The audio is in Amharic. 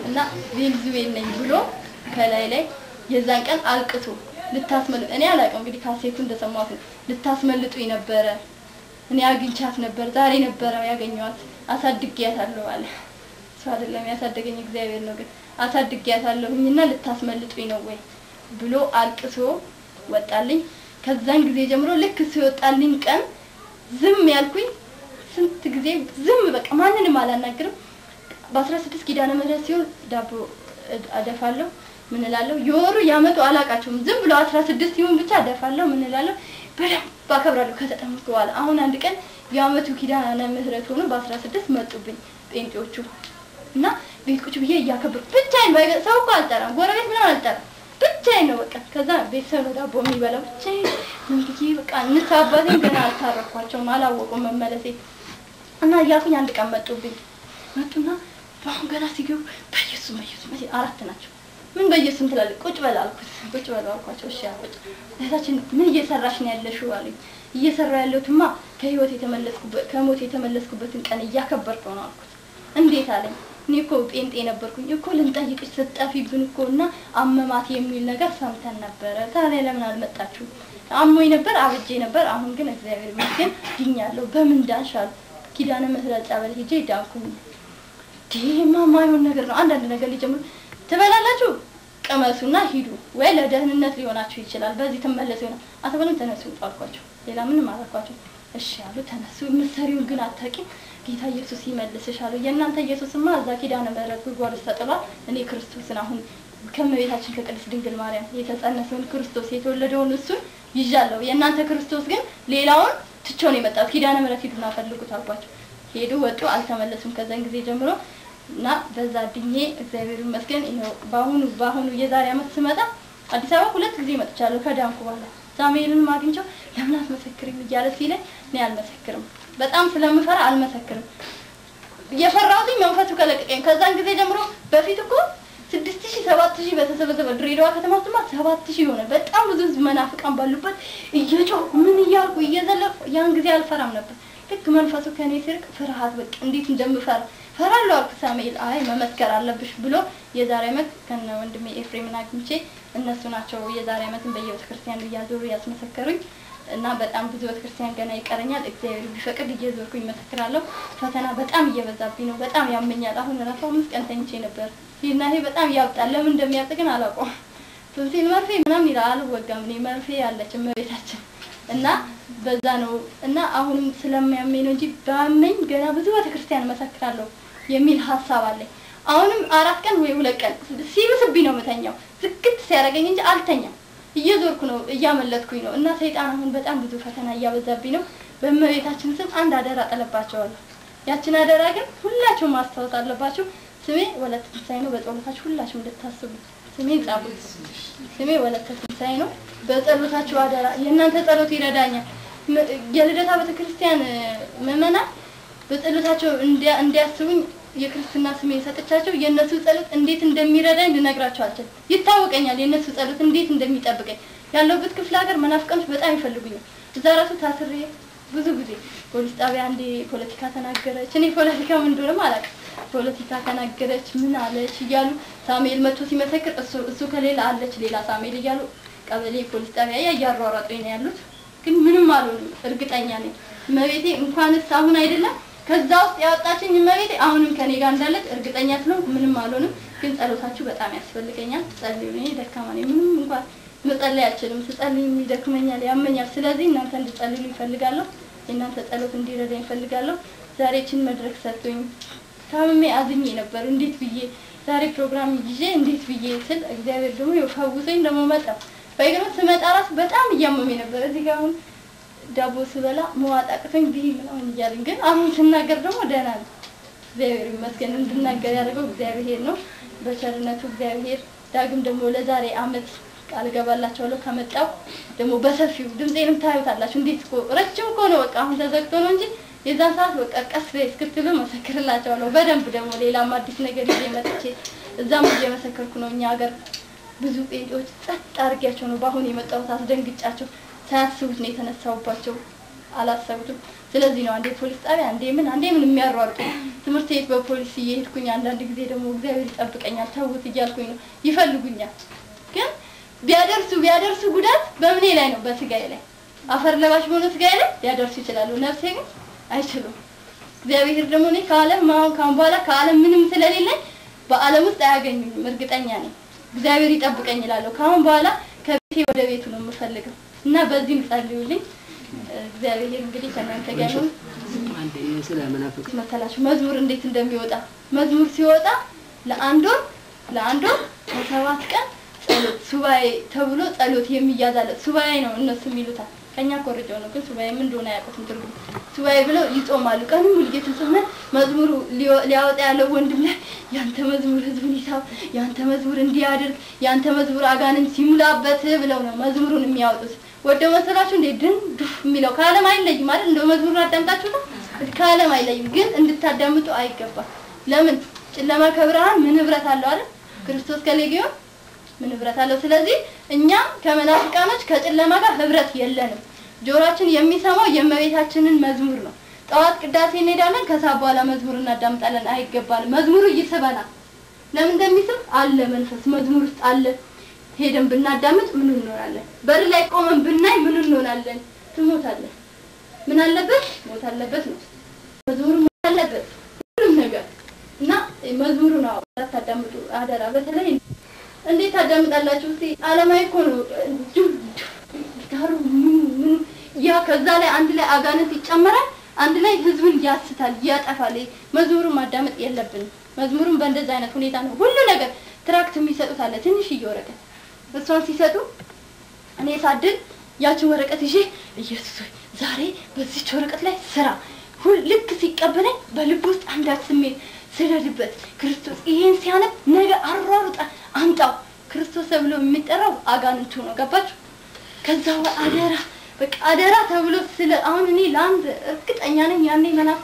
እና ቬንዙዌል ነኝ ብሎ ከላይ ላይ የዛን ቀን አልቅሶ ልታስመልጥ እኔ አላውቅም እንግዲህ ካሴቱ እንደሰማሁት ነው። ልታስመልጡኝ ነበረ እኔ አግኝቻት ነበር ዛሬ ነበረ ያገኘኋት አሳድጊያታለሁ አለ። እሱ አይደለም ያሳደገኝ እግዚአብሔር ነው። ግን አሳድጊያታለሁኝና ልታስመልጡኝ ነው ወይ ብሎ አልቅሶ ወጣልኝ። ከዛን ጊዜ ጀምሮ ልክ እሱ የወጣልኝ ቀን ዝም ያልኩኝ ስንት ጊዜ ዝም በቃ ማንንም አላናግርም። በአስራ ስድስት ኪዳነ ምህረት ሲሆን ዳቦ እድ- አደፋለሁ ምን እላለሁ የወሩ የአመቱ አላቃቸውም ዝም ብሎ አስራ ስድስት ይሁን ብቻ አደፋለሁ ምን እላለሁ በደንብ አከብራለሁ ከተጠመቅኩ በኋላ አሁን አንድ ቀን የአመቱ ኪዳነ ምህረት ሆኖ በአስራ ስድስት መጡብኝ ጴንጤዎቹ እና ቤት ቁጭ ብዬ እያከበርኩ ብቻዬን ባይገ- ሰው እኮ አልጠራም ጎረቤት ምናምን አልጠራም ብቻዬን ነው በቃ ከዛ ቤተሰብ ነው ዳቦ የሚበላው ብቻዬን ምን ብዬ በቃ እንስ አባቴን ገና አልታረኳቸውም አላወቁም መመለሴ እና እያልኩኝ አንድ ቀን መጡብኝ መጡና በአሁን ገና ሲገቡ በኢየሱስ በኢየሱስ በኢየሱስ አራት ናቸው ምን በኢየሱስም ትላለህ ቁጭ በል አልኩት ቁጭ በል አልኳቸው እሺ ቁጭ እህታችን ምን እየሰራሽ ነው ያለሽው አሉኝ እየሰራ ያለሁትማ ከህይወት የተመለስኩበት ከሞት የተመለስኩበትን ቀን እያከበርኩ ነው አልኩት እንዴት አለኝ እኔ እኮ ጴንጤ ነበርኩኝ እኮ ልንጠይቅሽ ስትጠፊብን እኮ እና አመማት የሚል ነገር ሰምተን ነበረ ታዲያ ለምን አልመጣችሁም አሞኝ ነበር አብጄ ነበር አሁን ግን እግዚአብሔር ይመስገን ድኛለሁ በምን ዳንሽ አሉ ኪዳነ ምህረት ጸበል ሄጄ ዳንኩኝ ይሄማ የማይሆን ነገር ነው አንዳንድ ነገር ሊጀምሩ ትበላላችሁ ቅመሱና ሂዱ ወይ ለደህንነት ሊሆናችሁ ይችላል በዚህ ትመለሱ ይሆናል አትበሉም ተነሱ አልኳቸው ሌላ ምንም አላልኳቸው እሺ አሉ ተነሱ የምትሰሪውን ግን አታውቂም ጌታ ኢየሱስ ይመልስሽ አሉ የእናንተ ኢየሱስማ እዛ ኪዳነ ምህረት ጉድጓድ ውስጥ ተጥሏል እኔ ክርስቶስን አሁን ከእመቤታችን ከቅድስት ድንግል ማርያም የተጸነሰውን ክርስቶስ የተወለደውን እሱን ይዣለሁ የእናንተ ክርስቶስ ግን ሌላውን ትቼው ነው የመጣሁት ኪዳነ ምህረት ሂዱና ፈልጉት አልኳቸው ሄዱ ወጡ አልተመለሱም ከዛን ጊዜ ጀምሮ እና በዛ ድኜ እግዚአብሔር ይመስገን ይኸው በአሁኑ በአሁኑ የዛሬ አመት ስመጣ አዲስ አበባ ሁለት ጊዜ መጥቻለሁ ከዳንኩ በኋላ ሳሙኤልን አግኝቼው ለምን አትመሰክርም እያለ ሲለኝ እኔ አልመሰክርም በጣም ስለምፈራ አልመሰክርም የፈራሁትኝ መንፈሱ ከለቀቀኝ ከዛን ጊዜ ጀምሮ በፊት እኮ ስድስት ሺህ ሰባት ሺህ በተሰበሰበ ድሬዳዋ ከተማ ውስጥማ ሰባት ሺህ የሆነ በጣም ብዙ ህዝብ መናፍቃን ባሉበት እየጮህ ምን እያልኩ እየዘለፍኩ ያን ጊዜ አልፈራም ነበር ልክ መንፈሱ ከኔ ሲርቅ ፍርሃት በቃ እንዴት እንደምፈራ ፈራለሁ አልኩ ሳሙኤል አይ መመስከር አለብሽ ብሎ የዛሬ አመት ከነ ወንድሜ ኤፍሬምን አግኝቼ እነሱ ናቸው የዛሬ አመትን በየቤተ ክርስቲያኑ እያዞሩ ያስመሰከሩኝ እና በጣም ብዙ ቤተክርስቲያን ገና ይቀረኛል እግዚአብሔር ቢፈቅድ እየዞርኩኝ መሰክራለሁ ፈተና በጣም እየበዛብኝ ነው በጣም ያመኛል አሁን ራሱ አምስት ቀን ተኝቼ ነበር ይህና ይሄ በጣም ያብጣል ለምን እንደሚያብጥ ግን አላውቀውም ቶንሲል መርፌ ምናምን ይላል አልወጋም እኔ መርፌ ያለች እመቤታችን እና በዛ ነው እና አሁንም ስለሚያመኝ ነው እንጂ ባመኝ ገና ብዙ ቤተክርስቲያን መሰክራለሁ የሚል ሀሳብ አለኝ አሁንም አራት ቀን ወይ ሁለት ቀን ሲብስብኝ ነው የምተኛው ዝግት ሲያደርገኝ እንጂ አልተኛም እየዞርኩ ነው እያመለጥኩኝ ነው እና ሰይጣን አሁን በጣም ብዙ ፈተና እያበዛብኝ ነው በእመቤታችን ስም አንድ አደራ ጥለባቸዋለሁ ያችን አደራ ግን ሁላችሁም ማስታወስ አለባችሁ ስሜ ወለተ ትንሳኤ ነው በጸሎታችሁ ሁላችሁም እንድታስቡ ስሜን ጻፉት ስሜ ወለተ ትንሳኤ ነው በጸሎታችሁ አደራ የእናንተ ጸሎት ይረዳኛል ም- የልደታ ቤተክርስቲያን ምዕመናን በጸሎታቸው እንዲያ- እንዲያስቡኝ የክርስትና ስሜ የሰጠቻቸው የእነሱ ጸሎት እንዴት እንደሚረዳኝ ልነግራቸው አልችልም። ይታወቀኛል የእነሱ ጸሎት እንዴት እንደሚጠብቀኝ። ያለሁበት ክፍለ ሀገር መናፍቃኖች በጣም ይፈልጉኛል። እዛ ራሱ ታስሬ ብዙ ጊዜ ፖሊስ ጣቢያ አንዴ ፖለቲካ ተናገረች። እኔ ፖለቲካ ምን እንደሆነም አላውቅም። ፖለቲካ ተናገረች ምን አለች እያሉ ሳሙኤል መጥቶ ሲመሰክር እሱ እሱ ከሌላ አለች ሌላ ሳሙኤል እያሉ ቀበሌ ፖሊስ ጣቢያ ያ እያሯሯጡኝ ነው ያሉት። ግን ምንም አልሆንም፣ እርግጠኛ ነኝ። እመቤቴ እንኳንስ አሁን አይደለም ከዛ ውስጥ ያወጣችኝ እመቤቴ አሁንም ከኔ ጋር እንዳለች እርግጠኛ ስለሆንኩ ምንም አልሆንም። ግን ጸሎታችሁ በጣም ያስፈልገኛል። ጸልዩ። እኔ ደካማ ነኝ፣ ምንም እንኳን መጸለይ አልችልም። ስጸልይ ይደክመኛል፣ ያመኛል። ስለዚህ እናንተ እንድጸልዩ ይፈልጋለሁ። የእናንተ ጸሎት እንዲረዳኝ ይፈልጋለሁ። ዛሬ ችን መድረክ ሰጥቶኝ ታምሜ አዝኜ ነበር። እንዴት ብዬ ዛሬ ፕሮግራም ይዤ እንዴት ብዬ ስል እግዚአብሔር ደግሞ ይኸው ፈውሶኝ ደግሞ መጣ። በይግርም ስመጣ ራሱ በጣም እያመመኝ ነበር። እዚህ ጋር አሁን ዳቦ ስበላ መዋጥ አቅቶኝ ብይ ምናምን እያለኝ ግን አሁን ስናገር ደግሞ ደህና ነው። እግዚአብሔር ይመስገን እንድናገር ያደረገው እግዚአብሔር ነው። በቸርነቱ እግዚአብሔር ዳግም ደግሞ ለዛሬ አመት ቃል እገባላችኋለሁ ከመጣው ደግሞ በሰፊው ድምፄንም ታዩታላችሁ። እንዴት እኮ ረጅም እኮ ነው። በቃ አሁን ተዘግቶ ነው እንጂ የዛን ሰዓት በቃ ቀስ በይ እስክትሉ መሰክርላቸዋለሁ። በደንብ ደግሞ ሌላም አዲስ ነገር ይዤ መጥቼ እዛም እየመሰከርኩ ነው። እኛ ሀገር ብዙ ጴንጤዎች ጸጥ አድርጊያቸው ነው በአሁን የመጣሁት። አስደንግጫቸው ሳያስቡት ነው የተነሳሁባቸው። አላሰቡትም። ስለዚህ ነው አንዴ ፖሊስ ጣቢያ አንዴ ምን አንዴ ምን የሚያሯሩጡ ትምህርት ቤት በፖሊስ እየሄድኩኝ አንዳንድ ጊዜ ደግሞ እግዚአብሔር ይጠብቀኛል ተውት እያልኩኝ ነው ይፈልጉኛል። ግን ቢያደርሱ ቢያደርሱ ጉዳት በምኔ ላይ ነው? በስጋዬ ላይ አፈር ለባሽ በሆነ ስጋዬ ላይ ሊያደርሱ ይችላሉ። ነፍሴ ግን አይችሉም። እግዚአብሔር ደግሞ እኔ ከዓለም አሁን ካሁን በኋላ ከዓለም ምንም ስለሌለኝ በዓለም ውስጥ አያገኙኝም፣ እርግጠኛ ነኝ። እግዚአብሔር ይጠብቀኝ እላለሁ። ከአሁን በኋላ ከቤቴ ወደ ቤቱ ነው የምፈልገው እና በዚህም ጸልዩልኝ። እግዚአብሔር እንግዲህ ከእናንተ ጋር ይሁን። አንዴ ስለ መናፍቅ መሰላችሁ መዝሙር እንዴት እንደሚወጣ መዝሙር ሲወጣ ለአንድ ወር ለአንድ ወር ከሰባት ቀን ጸሎት ሱባኤ ተብሎ ጸሎት የሚያዛለት ሱባኤ ነው እነሱ የሚሉታል። ከኛ ኮርጀው ነው ግን ሱባኤ ምን እንደሆነ አያውቁትም ትርጉም። ሱባኤ ብለው ይጾማሉ። ቀኑ ሙሉ እየተጾመ መዝሙሩ ሊወ- ሊያወጣ ያለው ወንድም ላይ ያንተ መዝሙር ህዝቡን ይሳብ፣ ያንተ መዝሙር እንዲያደርግ፣ ያንተ መዝሙር አጋንንት ሲሙላበት ብለው ነው መዝሙሩን የሚያወጡት። ወደው መሰላችሁ እንዴ ድን ዱፍ የሚለው ከዓለም አይለይም ማለት እንደው መዝሙሩን አዳምጣችሁ ነው ከዓለም አይለይም፣ ግን እንድታዳምጡ አይገባም። ለምን ጨለማ ከብርሃን ምን ህብረት አለው አይደል? ክርስቶስ ከሌጊዮን ምን ህብረት አለው? ስለዚህ እኛ ከመናፍቃኖች ከጨለማ ጋር ህብረት የለንም። ጆሮአችን የሚሰማው የእመቤታችንን መዝሙር ነው። ጠዋት ቅዳሴ እንሄዳለን፣ ከሰዓት በኋላ መዝሙር እናዳምጣለን። አይገባንም። መዝሙሩ ይስበናል። ለምን እንደሚስብ አለ መንፈስ መዝሙር ውስጥ አለ። ሄደን ብናዳምጥ ምን እንሆናለን? በር ላይ ቆመን ብናይ ምን እንሆናለን? ትሞታለን። ምን አለበት? ሞት አለበት ነው መዝሙሩ ሞት አለበት ሁሉም ነገር እና መዝሙሩ ነው ታዳምጡ አደራ። በተለይ እንዴት ታዳምጣላችሁ? እስቲ አለማዊ እኮ ነው ጋሩ ምኑ ምኑ ያ ከዛ ላይ አንድ ላይ አጋንንት ይጨመራል፣ አንድ ላይ ህዝብን ያስታል፣ ያጠፋል። መዝሙሩን ማዳመጥ የለብንም። መዝሙሩን በእንደዚህ አይነት ሁኔታ ነው ሁሉ ነገር ትራክት የሚሰጡት አለ ትንሽዬ ወረቀት እሷን ሲሰጡ እኔ ሳድል ያችን ወረቀት ይዤ ኢየሱስ ሆይ ዛሬ በዚች ወረቀት ላይ ስራ ሁል ልክ ሲቀበለኝ በልብ ውስጥ አንዳች ስሜት ስደድበት ክርስቶስ ይሄን ሲያነብ ነገ አሯሩጣ አምጣው ክርስቶስ ተብሎ የሚጠራው አጋንንቱ ነው። ገባችሁ? ከዛ በ- አደራ በቃ አደራ ተብሎ ስለ አሁን እኔ ለአንድ እርግጠኛ ነኝ ያኔ መናፍ